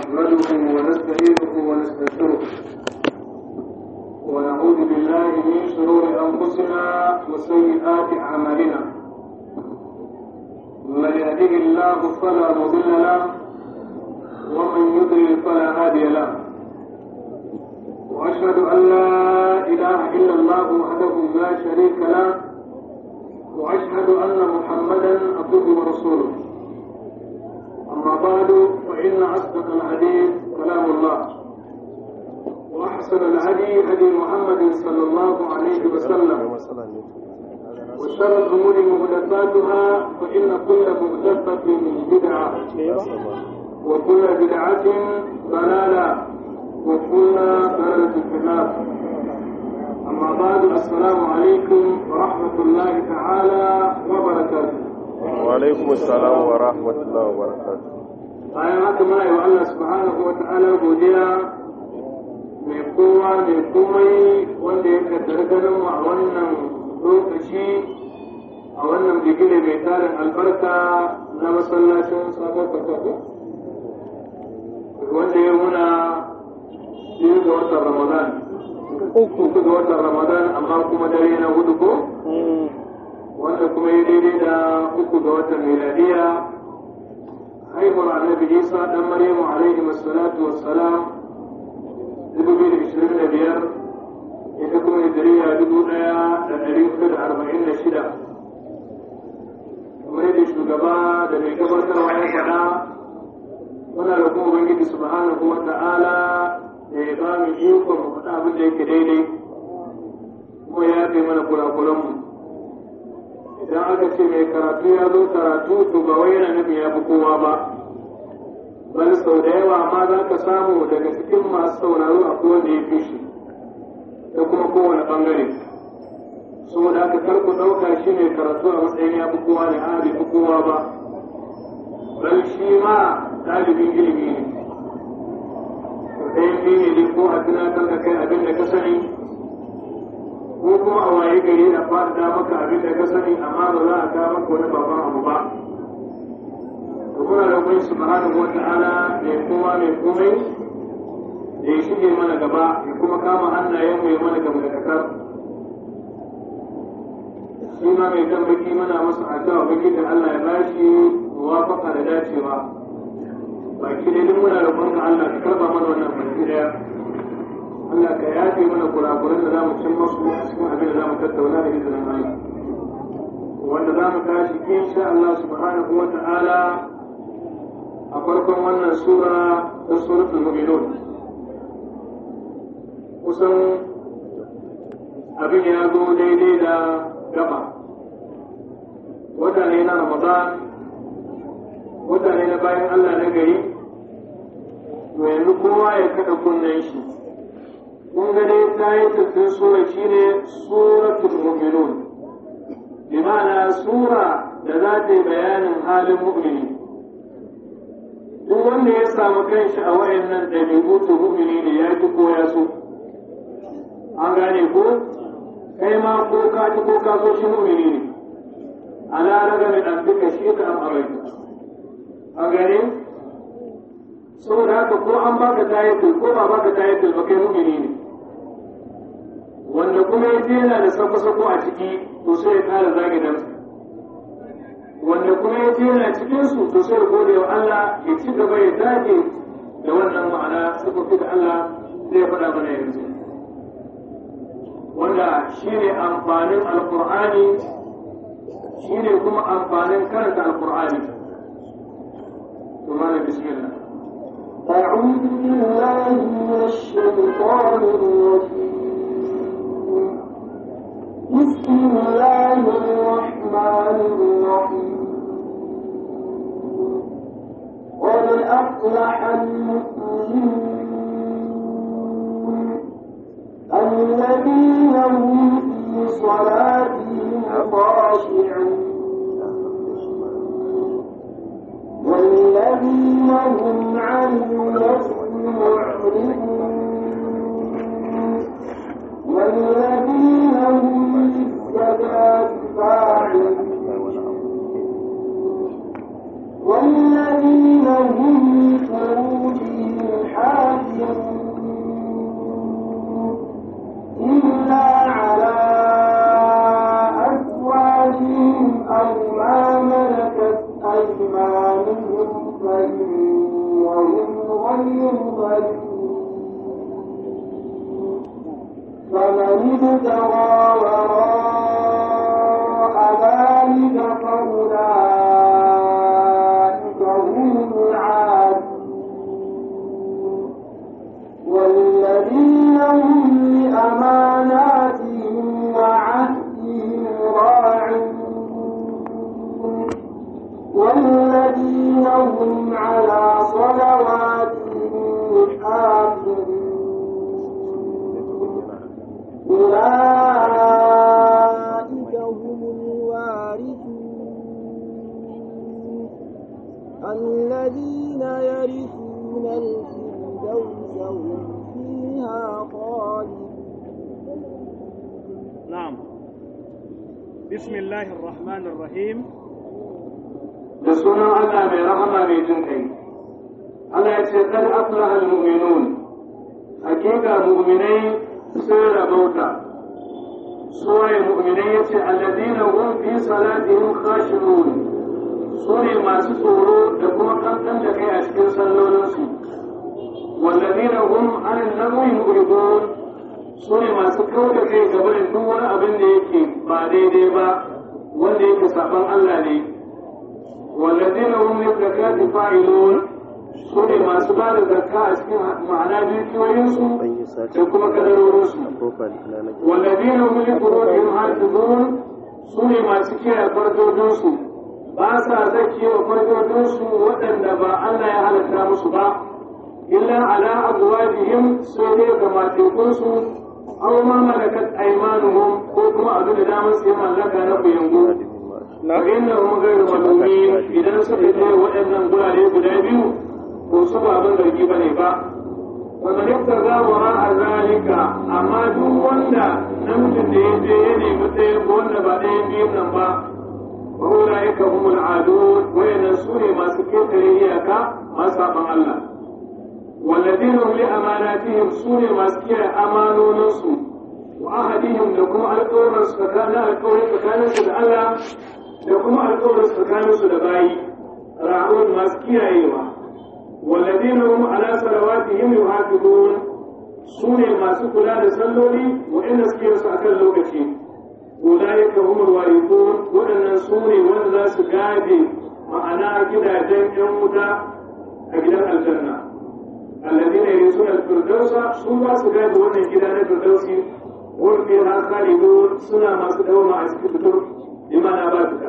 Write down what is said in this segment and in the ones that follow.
نحمده ونستعينه ونستغفره ونعوذ بالله من شرور انفسنا وسيئات اعمالنا من يهده الله فلا مضل له ومن يضلل فلا هادي له واشهد ان لا اله الا الله وحده لا شريك له واشهد ان محمدا عبده ورسوله اما بعد فان اصدق الحديث كلام الله واحسن الهدي هدي محمد صلى الله عليه وسلم وشر الامور محدثاتها فان كل محدثه بدعه وكل بدعه ضلاله وكل ضلاله في النار أما بعد السلام عليكم ورحمة الله تعالى وبركاته وعليكم السلام ورحمة الله وبركاته bayan haka muna yi wa Allah subhanahu wa ta'ala godiya mai kowa mai komai wanda ya kaddara ganin mu a wannan lokaci a wannan bigire mai tarin albarka na masallacin sabon kakaku wanda ya muna biyu ga watan ramadan uku ga watan ramadan amma kuma dare na hudu ko wanda kuma ya daidai da uku ga watan miladiya haihuwar annabi isa dan maryamu alaihi wassalatu wassalam dubu biyu da ishirin da biyar ita kuma hijiriya dubu ɗaya da ɗari hudu da arba'in da shida kamar yadda shugaba da mai gabatarwa ya faɗa muna da kuma ubangiji subhanahu wa ta'ala da ya ba mu ikon mu faɗa abin da yake daidai kuma ya fi mana kurakuranmu idan aka ce mai karatu ya zo karatu to ba wai yana nufin ya fi kowa ba bal sau da yawa ma za ka samu daga cikin masu sauraro a wanda ya fi shi da kuma kowane ɓangare saboda aka karku ɗauka shi mai karatu a matsayin ya fi kowa ne a bai fi kowa ba bal shi ma ɗalibin ilimi ne ɗayan biyu ne ko a tunatar da kai abin da ka sani ko kuma a waye gari a faɗaɗa maka abin da ka sani amma ba za a kawo maka wani babban abu ba to muna da kuma subhanahu wata'ala mai kowa mai komai da ya shige mana gaba ya kuma kama hannayen mu ya mana gaba da kasar shi ma mai kan baki mana masa addu'a baki da Allah ya bashi muwafaqa da dacewa baki dai duk muna roƙon ka Allah ka karba mana wannan baki daya Allah ka yafe mana kurakuran da zamu cin masu a cikin abin da zamu tattauna da izinin Allah wanda zamu tashi insha Allah subhanahu wa ta'ala a farkon wannan sura ta suratul mu'minun kusan abin ya zo daidai da gaba wata ne na Ramadan mutane na bayan Allah na gari yanzu kowa ya kada kunnen shi kun ga dai tayin sura shine suratul mu'minun bi ma'ana sura da za ta yi bayanin halin mu'mini duk wanda ya samu kanshi a wayannan ɗabi'u to mu'mini ne ya ki ko ya so an gane ko kai ma ko ka ki ko ka so shi mu'mini ne ala raga min abdika shi ka am abaita an gane saboda haka ko an baka tayatul ko ba baka tayatul ba kai mu'mini ne wanda kuma ya yana da sako-sako a ciki to sai ya kara zagi dan wanda kuma ya yana cikin su to sai ya gode wa Allah ya ci gaba ya dage da wannan ma'ana sifofi da Allah zai faɗa mana yanzu wanda shine amfanin alqur'ani shine kuma amfanin karanta alqur'ani ومعنى بسم الله أعوذ بالله من الشيطان الرجيم بسم الله الرحمن الرحيم قد أفلح المؤمنون الذين هم في صلاتهم خاشعون والذين هم عن اللغو معرضون والذين هم للزكاة فاعلون والذين هم لفروجهم مريض فمن ابتغى وراء ذلك فأولئك هم العادون والذين هم لأماناتهم وعهدهم راعون والذين هم على صلواتهم حافظون أولئك هم الوارثون الذين يرثون الفردوس هم فيها خالدون نعم بسم الله الرحمن الرحيم da sunan Allah mai rahama mai jin kai Allah ya ce kad aflaha almu'minun hakika mu'minai sun rabauta suwaye mu'minai yace alladina hum fi salatihim khashirun su ne masu tsoro da kuma kankan da kai a cikin sallolinsu walladina hum anil lagwi mu'ridun su ne masu kau da kai gaba da duk wani abin da yake ba daidai ba wanda yake saban Allah ne والذين هم للزكاة فاعلون سوري ما سبال الزكاة معنى بيكوينسو تكما كدرورسو والذين هم لفروجهم حافظون سوري ما سكي فرجوجنسو باسا زكي وفرجوجنسو ودن دبا الله يهلك نامسو با إلا على أزواجهم سوري كما تكونسو أو ما ملكت أيمانهم وكما أبن دامس يمن لك نبو ينقول فإنهم غير ملومين إذا سكت وإن قرى guda biyu ko su ba abin zargi ba ne ba wanda duk za wara a zalika amma duk wanda namijin da ya je ya nemi ɗaya ko wanda ba ɗayan biyun nan ba wa ulaika humul adun wayannan su ne masu ketare iyaka masu saban Allah walladina hum li amanatihim su ne masu kiyaye amanoninsu wa ahadihim da kuma alƙawarin tsakanin alƙawarin tsakaninsu da Allah da kuma alƙawarin tsakaninsu da bayi ra'un masu kiyayewa والذين هم على صلواتهم يحافظون سوني ما سكلا لسلولي وإن سكيرس أكل لوكتي أولئك هم الوارثون وإن سوني وإن سكادي معنا كده جن يموتا أجل الجنة الذين يرثون الفردوس سوما سكادي وإن كده الفردوس هم فيها خالدون سنة ما سكدوا مع سكتور لما نباتك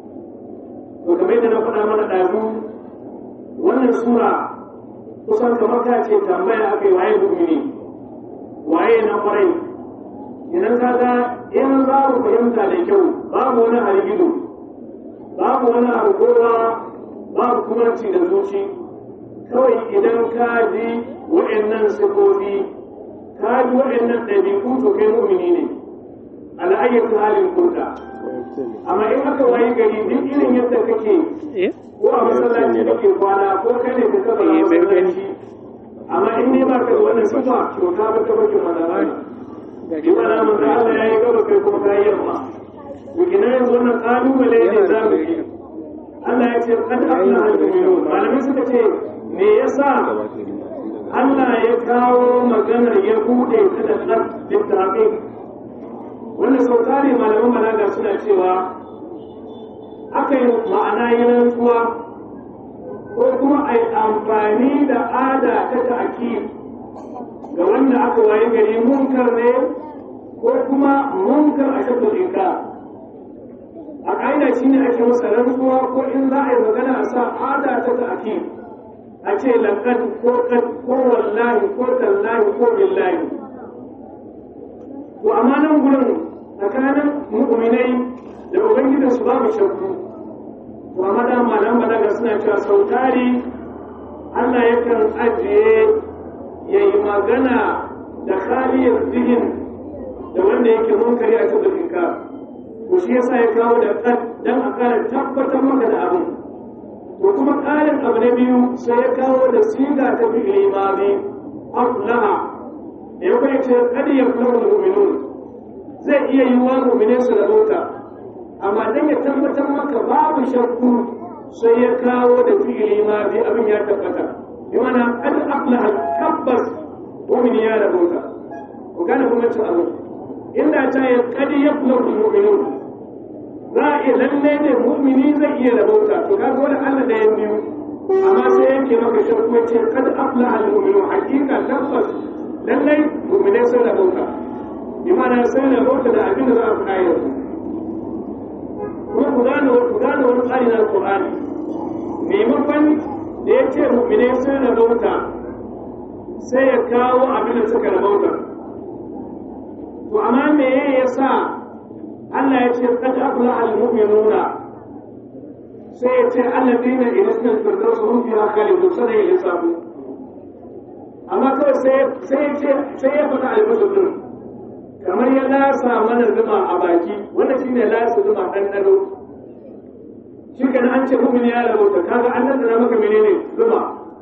وكما يدنا فنا من الأذون wannan sura kusan kamar ta ce tambaya aka yi waye mu'mini waye na kwarai idan ka ga in za ku fahimta da kyau babu wani harigido babu wani harkowa babu kuma ci da zuci kawai idan ka ji wa'annan sifofi ka ji wa'annan ɗabi'u to kai mu'mini ne al'ayyar halin kurda amma in aka waye gari duk irin yadda kake ko a masallaci da ke kwana ko kai ne ka saba na masallaci amma in ne ba ka da wannan sifa to ka ba ka bakin madara ne shi ma na manzo Allah ya yi gaba kai kuma kai yamma wikina yanzu wannan kalubale ne za mu yi Allah ya ce kad aflaha al-mu'minun malamai suka ce me yasa Allah ya kawo maganar ya bude ta da qad littafin wannan sau tare malaman balaga suna cewa aka yi ma'ana yi rantsuwa ko kuma a yi amfani da ada ta ta'akid ga wanda aka waye gari munkar ne ko kuma munkar a shakul inka a ƙa'ida shi ne ake masa rantsuwa ko in za a yi magana a sa ada ta ta'akid a ce laƙad ko kad ko wallahi ko tallahi ko billahi to amma nan gurin tsakanin mu'minai da ubangijin su babu shakku to amma da malam balaga suna cewa sautari Allah yakan ajiye ya yi magana da khaliyar zihin da wanda yake munkari a cikin inka to shi yasa ya kawo da kad dan a kara tabbatar maka da abin to kuma ƙarin abu na biyu sai ya kawo da siga ta fi imami aflaha da ya kai ce kad yaflahu mu'minun zai iya yi wa mu'minin su da mota amma dan ya tabbatar maka babu shakku sai ya kawo da fi'ili ma bi abin ya tabbata bi mana an aflaha tabbas mu'mini ya rabauta ku gane kuma cin abu inda ta yi kadi yaflahu mu'minun za a iya lalle ne mu'mini zai iya rabauta to kaga wani Allah da ya biyu amma sai yake maka shakku ya ce kad aflaha al-mu'minun hakika tabbas lalle mu'minai sun rabauta bi mana sun rabauta da abin da za a faɗa yanzu kuma ku gane ku gane wani tsari na Al-Qur'ani maimakon da ya ce mu'minai sun rabauta sai ya kawo abin da suka rabauta to amma me ya sa Allah ya ce qad aflaha al-mu'minuna sai ya ce alladina ila istinfirdaus hum fiha khalidun sai ya lissafu amma kawai sai sai ya ce sai ya faɗa albashir din kamar ya lasa mana zuma a baki wanda shine lasa zuma dan dado shi kana an ce mu'min ya rabauta kaga an nan maka menene zuma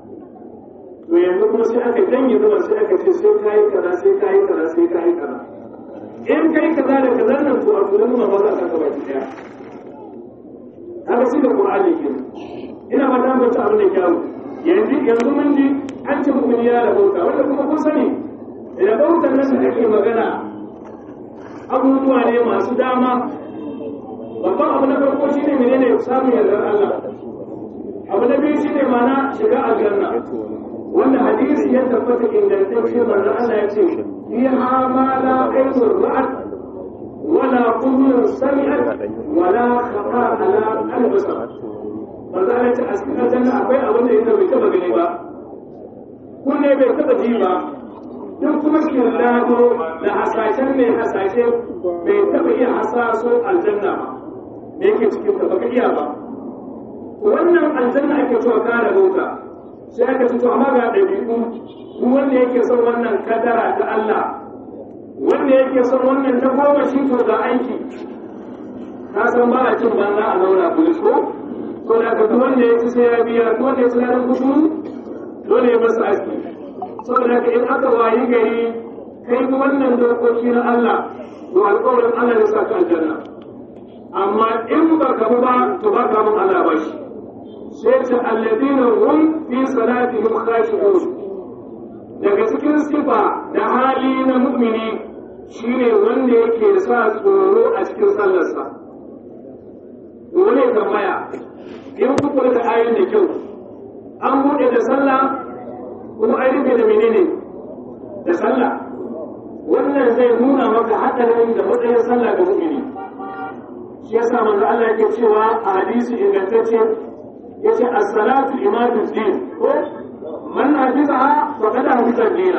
to yanzu kuma sai aka janye zuma sai aka ce sai kayi kaza sai kayi kaza sai kayi kaza in kai kaza da kaza nan to a tunan zuma ba za a saka baki daya haka shi da Qur'ani ke ina ba ta mace abin da kyawu yanzu yanzu mun ji an ce mu'min ya rabauta wanda kuma kun sani rabautan nan da ake magana abubuwa ne masu dama babban abu na farko shine menene samun yardar Allah abu na biyu shine mana shiga aljanna wanda hadisi ya tabbata ingantacce manzo Allah ya ce fiha ma la aynun ra'at wala qulun sami'at wala khata ala al-basar manzo Allah ya ce a cikin aljanna akwai abin da yake bai taba gani ba kunne bai taba ji ba duk kuma kirlado da hasashen mai hasashe bai taba iya hasaso aljanna ba me yake cikin ta baka iya ba wannan aljanna ake cewa kare bauta sai aka fito amma ga ɗabi'u duk wanda yake son wannan kadara ta Allah wanda yake son wannan ta goma shi to ga aiki ka san ba a cin banza a zauna bulis ko to da duk wanda ya ci sai ya biya duk wanda ya ci ladan kudu dole ya masa aski saboda ka in aka wayi gari kai bi wannan dokoki na Allah to alƙawarin Allah ya sa ka aljanna amma in ba ka ba to ba ka mun Allah ba shi sai ce alladina hum fi salatihim khashi'un daga cikin sifa da hali na mu'mini shine wanda yake sa tsoro a cikin sallarsa wani tambaya in ku kula da ayin da kyau an buɗe da sallah kuma an rufe da menene da sallah wannan zai nuna maka haɗarin da matsayin sallah ga mu'mini shi yasa manzo Allah yake cewa a hadisi ingantacce yace as-salatu imadu din ko man hafizaha faqad hafiza ad-dina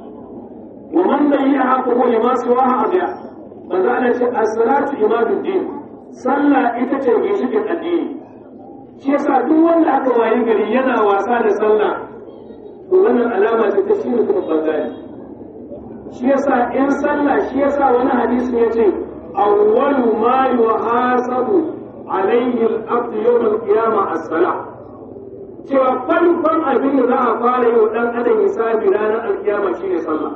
wa man layyaha fa huwa lima siwaha adiya manzo Allah yace as-salatu imadu din sallah ita ce ginshikin addini shi yasa duk wanda aka wayi gari yana wasa da sallah to wannan alama ce ta shi mutum banzani shi yasa in sallah shi yasa wani hadisi yace awwalu ma yuhasabu alaihi al-abd yawm al-qiyamah as-salah cewa farkon abin da za a fara yi wa dan adam hisabi ranar al-qiyama shine sallah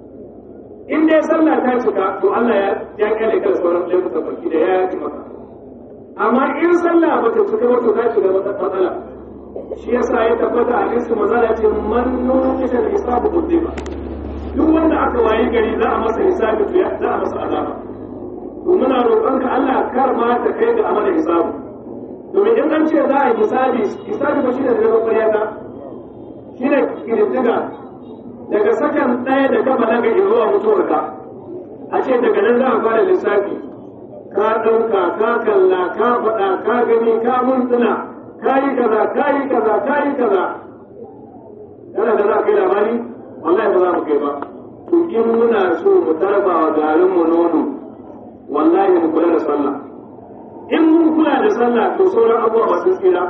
in dai sallah ta cika to Allah ya ya kale kan sauran ɗan mutum baki da ya yi maka amma in sallah ba ta cika ba to ta shiga matsala shi yasa ya tabbata a hadisi manzo ya ce man nuqisha al-hisabu qudima duk wanda aka wayi gari za a masa hisabi to za a masa azaba to muna roƙonka Allah kar ma ta kai ga amana hisabu domin in an ce za a yi hisabi hisabi ba shine da ƙwarya ta shine kididdiga daga sakan ɗaya da gaba daga zuwa mutuwarka a ce daga nan za a fara lissafi ka ɗauka ka kalla ka faɗa ka gani ka murtuna ka yi kaza ka yi kaza ka yi kaza yana da za a kai labari wallahi ba za mu kai ba to in muna so mu tarba wa garin mu nono wallahi mu kula da sallah in mun kula da sallah to sauran abubuwa ba sun tsira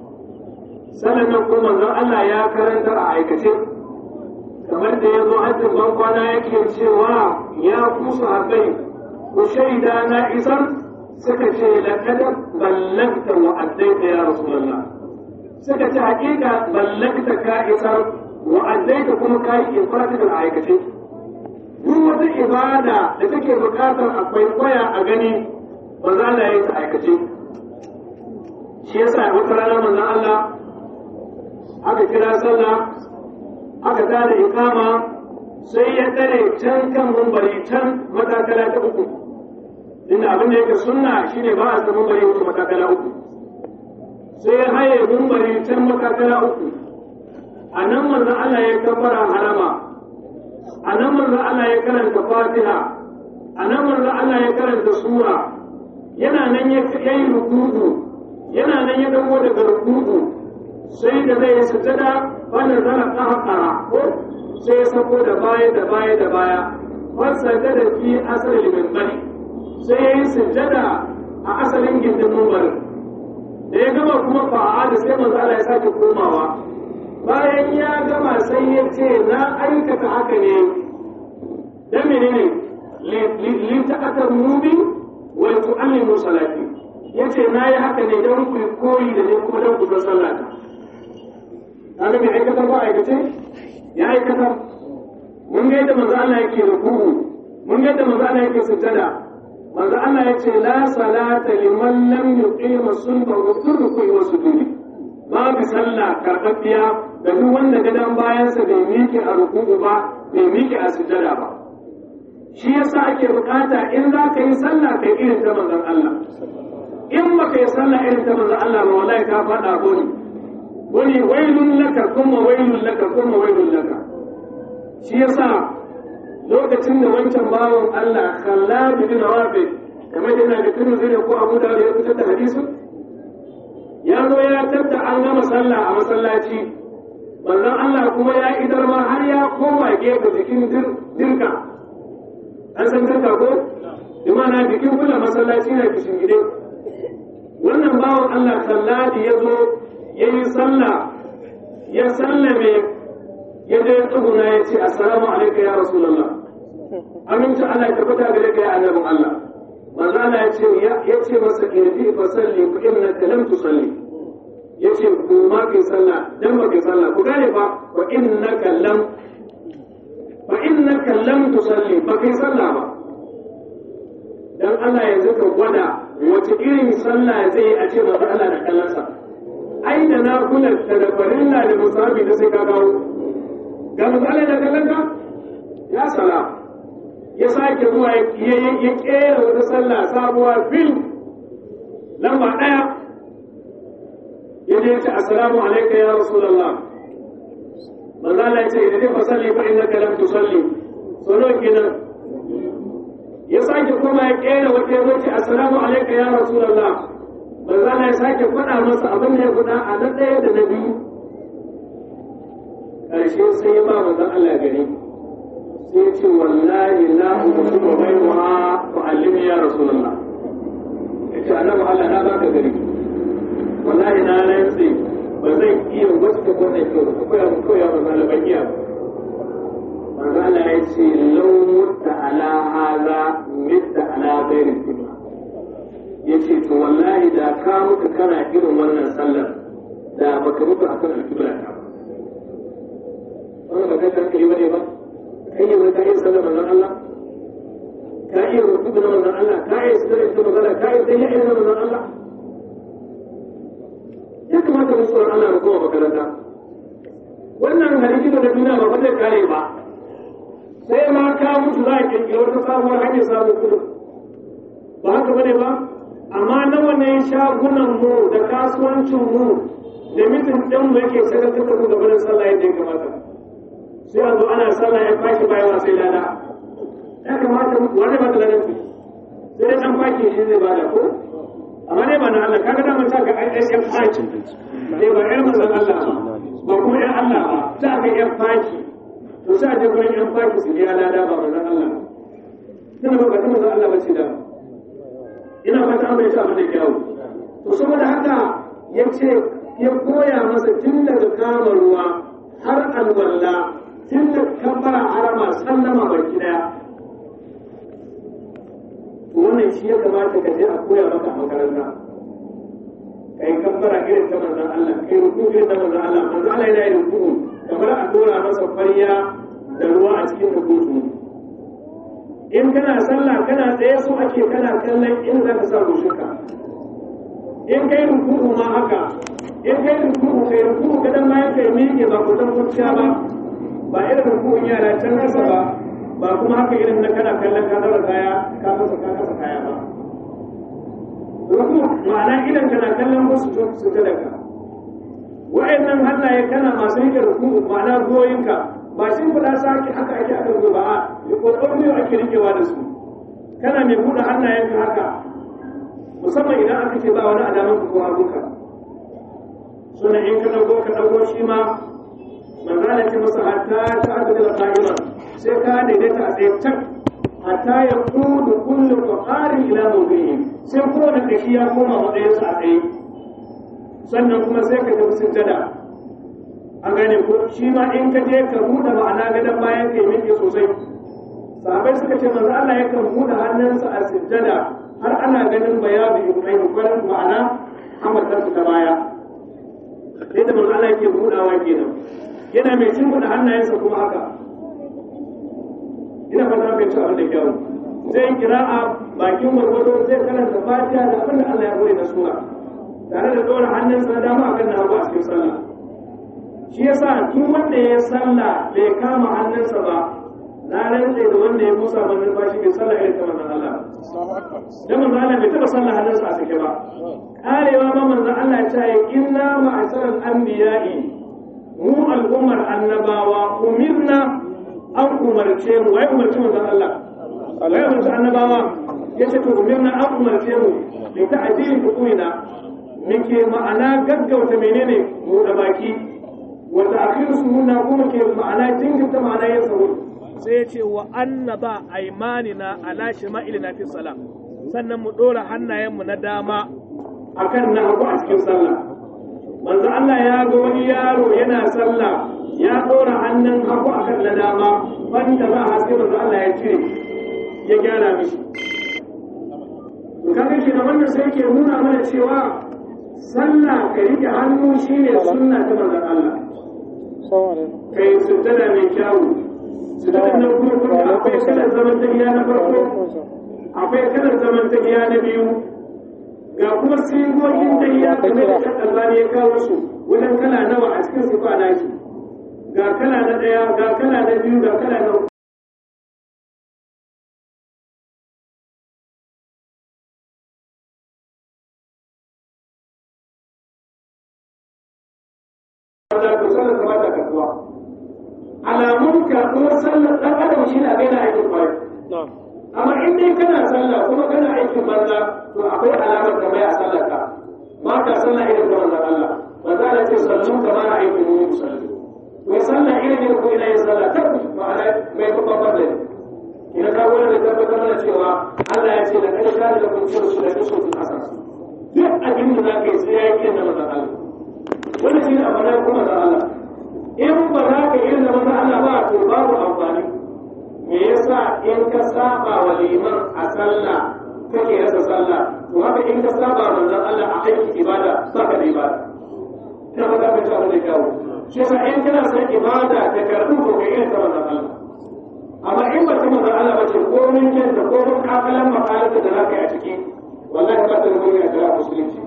sannan nan kuma manzon Allah ya karantar a aikace kamar da ya zo hajjin ban kwana yake cewa ya kusa haƙai ku shaida na isar suka ce laqad ballagta wa addaita ya rasulullah suka ce haƙiƙa ballagta ka isar wa addaita kuma ka yi ifrata da aikace duk wata ibada da take buƙatar akwai kwaya a gani ba za na yi ta aikace shi yasa wata rana manzon Allah aka kira sallah aka tada ikama sai ya tsare can kan mumbari can matakala ta uku inda abin da yake sunna shine ba a samu mumbari wuce matakala uku sai ya haye mumbari can matakala uku a nan manzon Allah ya kabbara harama a nan manzon Allah ya karanta fatiha a nan manzon Allah ya karanta sura yana nan ya yi rukuku yana nan ya dago daga rukuku sai da zai sujada wanda zana ƙaƙara ko sai ya sako da baya da baya da baya wasa da da fi asalin mimbari sai ya yi sujada a asalin gindin mimbarin da ya gama kuma fa'a da sai manzo Allah ya sake komawa bayan ya gama sai ya ce na aikata haka ne dan menene li ta'atar mubi wa tu'allimu salati yace na yi haka ne don ku koyi da ne kuma don ku san sallata kaga mai aikatar ba aikace ya aikatar mun ga yadda manzo Allah yake ruku'u mun ga yadda manzo Allah yake sujjada manzo Allah ya ce la salata liman lam yuqima sulba wa turku wa sujudi babu sallah karɓaɓɓiya da duk wanda gadan bayansa bai miƙe a ruku'u ba bai miƙe a sujjada ba shi yasa ake bukata in za ka yi sallah kai irin ta manzon Allah in ba ka yi sallah irin ta manzon Allah ba wallahi ka faɗa goni wani wailun laka kuma wailun laka kuma wailun laka shi yasa lokacin da wancan bawan Allah Khallad bin Rafi kamar yana da Tirmidhi da ko Abu Dawud ya fitar da hadisin ya zo ya tabda an gama sallah a masallaci manzon Allah kuma ya idar ma har ya koma gefe jikin dirka an san dirka ko imana jikin kula masallaci na kishin gide wannan bawan Allah Khallad ya zo ya yi sallah ya sallame ya je tsuguna ya ce assalamu alaikum ya rasulullah aminci Allah ya tabbata gare ka ya annabin Allah manzo Allah ya ce ya ce masa irji fa salli fa innaka lam tusalli ya ce ku ma kai sallah dan ba kai sallah ku gane fa wa innaka lam fa innaka lam tusalli ba kai sallah ba dan Allah yanzu ka gwada wace irin sallah zai a ce manzo Allah da kallansa ai da na kula da farilla da musabi da sai ka kawo ga misali da kallon ya sala ya sake zuwa ya kera wata sallah sabuwa fil lamba ɗaya ya je ce assalamu alaika ya rasulullah manzo Allah ya ce idan ka salli fa innaka lam tusalli sono kenan ya sake kuma ya kera wata ya ce assalamu alaika ya rasulullah manzo Allah ya sake faɗa masa abin da ya faɗa a na ɗaya da na biyu ƙarshe sai ya ba manzon Allah gari sai ya ce wallahi la uqsimu wa bayna fa allimi ya rasulullah yace annabi Allah na baka gari wallahi na rantsi ba zan iya wacce wannan kyau ba koya mu koya ba zan ban iya manzo Allah ya ce law mutta ala hadha mitta ala ghairi qibla yace to wallahi da ka mutu kana irin wannan sallar da baka mutu akan alƙibla ta ba wannan ba kai hankali bane ba kai ne wani kayan sallar manzon Allah ka iya rubutu na manzon Allah ka iya sallar ita magana ka iya sai ya iya manzon Allah ya kamata mu tsoron Allah mu koma makaranta wannan hadisi da duniya ba zai kare ba sai ma ka mutu za a kirkiri wata sabuwar hanyar samun kudu ba haka bane ba amma nawa ne shagunan mu da kasuwancin mu da mitin ɗin mu yake sadaukar da mu gabanin sallah yadda ya kamata sai a zo ana sallah ya fashi bayan sai lada ya kamata wanda ba ta ladan sai dai an faki shi zai bada ko amma dai ba na Allah kaga da mun saka ai ai faki dai ba ai manzon Allah ba kuma ai Allah ba ta ga ai faki to sai a je gurin ai faki su ya lada ba manzon Allah dan ba ga manzon Allah ba ce da ina fata an bai sa mata kyau to saboda haka yace ya koya masa tun daga kama ruwa har alwala tun da kabbara harama sallama baki daya wannan shi ya kamata ka je a koya maka a makaranta kai kabbara irin ta manzon Allah kai ruku irin ta manzon Allah manzon Allah yana yin ruku kamar a dora masa farya da ruwa a cikin rukutu in kana sallah kana tsaye so ake kana kallon in za ka sa rushuka in kai ruku ma haka in kai ruku'u kai ruku'u kadan bayan kai miƙe ba ku dan kurciya ba ba irin ruku'un yara can nasa ba ba kuma haka irin na kana kallon ka daura kaya ka kasa ka kasa kaya ba ruku ma'ana idan kana kallon wasu su ta daga wa'annan hannaye kana masu rike ruku ma'ana goyinka ba shi kuɗa sake haka ake aka zo ba a kokon biyu ake rikewa da su kana mai buɗe hannayenka haka musamman idan aka ce ba wani alaman ko hagunka suna in ka ɗauko ka ɗauko shi ma manzala ce masa hatta ta aka da qa'ima sai ka daidaita a tsaye tak hatta ya kudu kullu qaqarin ila mawdihi sai kowane kashi ya koma matsayinsa a tsaye sannan kuma sai ka tafi sujjada an gane ko shi ma in ka je ka buɗe ma'ana gadon bayan ka yi miƙe sosai sahabai suka ce manzo Allah yakan buɗe hannunsa a sujjada har ana ganin bayanu ibrahim farin ma'ana hamatarsa ta baya yadda manzo Allah yake buɗawa kenan yana mai shimfiɗa hannayensa kuma haka ina fata mai ci abin da kyau zai kira'a bakin gwargwado zai karanta fatiha da abin da Allah ya bude na sura tare da ɗora hannunsa na dama akan na hagu a cikin sallah shi yasa duk wanda ya sallah bai kama hannunsa ba na rantse da wanda ya musa manzon bashi bai sallah irin ta manzon Allah dan manzon Allah bai taɓa sallah hannunsa a sake ba karewa ma manzon Allah ya ce inna ma'asaral anbiya'i mu al'ummar annabawa umirna an umarce mu wai umarci manzon Allah wai umarci annabawa yace to umirna an umarce mu bi ta'dili hukumina muke ma'ana gaggauta menene mu da baki wa ta'khir sunna kuma ke ma'ana jinkirta ma'ana yin sahur sai ya ce wa annaba aimanina ala shima'ilina fi salam sannan mu dora hannayenmu na dama akan na hagu a cikin sallah manzo Allah ya ga wani yaro yana sallah ya dora hannun hagu akan na dama wanda za a haske manzo Allah ya cire ya gyara mishi to kaga shi da wannan sai ke nuna mana cewa sallah ka rike hannu shine sunna ta manzon Allah kai sujjada mai kyawu sujjada na kuma kuma akwai kalar zaman tahiya na farko akwai kalar zaman tahiya na biyu ga kuma sigogin tahiya kamar da kan albani ya kawo su wajen kala nawa a cikin sifa na shi ga kala na ɗaya ga kala na biyu ga kala na uku alamun karɓuwar sallar ɗan adam shi na gaina aikin kwarai amma in dai kana sallah kuma kana aikin banza to akwai alamar da mai a sallar ka ba ka sallah irin da manzon Allah ba za a ce sallu kamar a aikin mu musalli mai sallah irin ne ko ina yin sallah ta ma'ana mai kuma fadda ne ina ka wani da tabbatar da cewa Allah ya ce da kai ka da kun cin su da kiso su asas duk abin da za ka yi sai ya yi da manzon Allah wannan shi ne amana kuma da Allah in ba za ka yi da manzon Allah ba to babu amfani me yasa in ka saba wa liman a sallah kake rasa sallah to haka in ka saba wa manzon Allah a aikin ibada ba ka da ibada ina ba ka ta da kyawu shi yasa in kana son ibada ta karbu ko kai irin ta manzon Allah amma in ba ta manzon Allah ba ce ko mun kenta ko mun kafalan makalata da za ka yi a ciki wallahi ba ta da guri a jira musulunci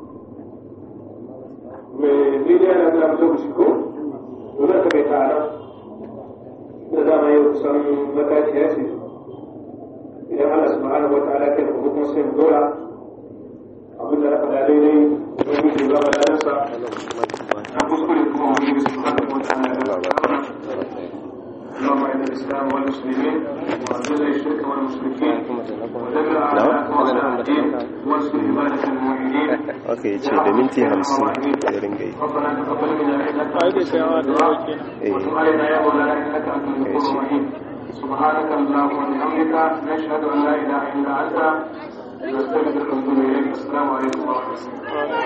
me bidiyo na da lokaci ko dole ka bai ta nan da dama yau kusan matashiya ce idan Allah subhanahu wa ta'ala kai da kuma sai mu dora abin da na faɗa daidai don yi ba ba da na kuskure kuma wani bisa subhanahu wa ta'ala da اللهم اعز الاسلام والمسلمين واذل الشرك والمشركين ودمر اعداءك واعداء الدين وانصر عبادك الموحدين aka yi ce da minti hamsin ya ringa yi ربنا تقبل منا انك انت السميع الدعاء وتب علينا يا مولانا انك انت الغفور الرحيم سبحانك اللهم وبحمدك نشهد ان لا اله الا انت نستغفرك ونتوب اليك السلام عليكم ورحمه الله